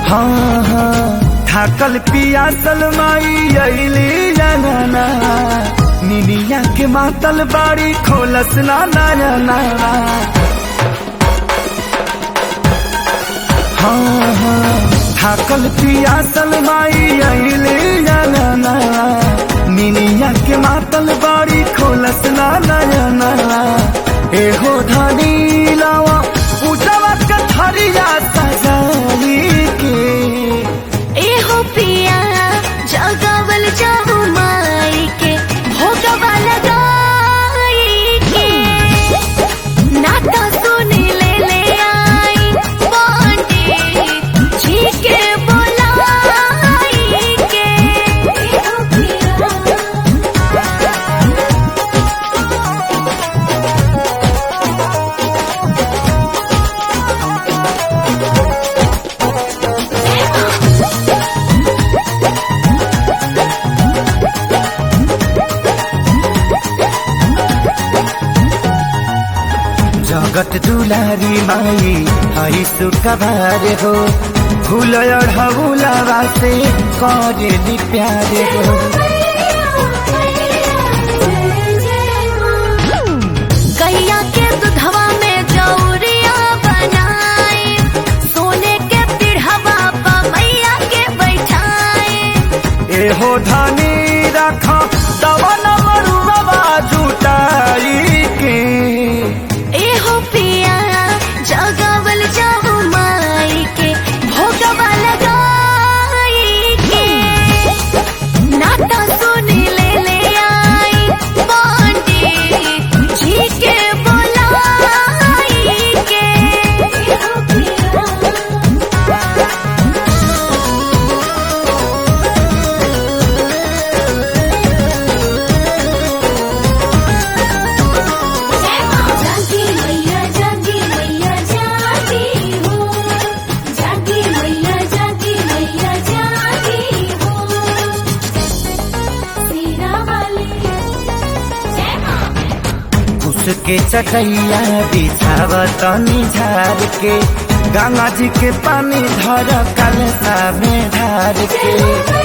हाँ हाँ थाकल पियासल माई अली जाना निनिया के मातल बाड़ी खोलस ना नयना हाँ हाँ थाकल पियासल माई अली जाना निनिया के मातल बाड़ी खोलस ना नयना एहो धनी लावा उजवा कथरिया सजाई के एहो पिया जगावल जाहु माई के भोगवा लगाई के नाता सुनी ले ले आई पंडित जी के बोलाई के एहो पिया जगत दुलारी माई हई सुखबार हो फूल अढ़ौलावा से करेली प्यार हो गैया के दुधवा में जौरिया बनाए सोने के पिढ़वा पा मैया के बैठाए एहो धनी रख दवन मरुआ जुटाई के एहो पिया जगावल जाहु माई के भोगवा लगाई के नाता सुनी ले ले आई पंडित जी के बोलाई के एहो पिया जागी मैया जागी मैया जागी हो जागी मैया जागी मैया जागी हो सीरा वाली जय मां उसके चटैया बिछाव तनी झार के गंगा जी के पानी धर कलसा में ढार के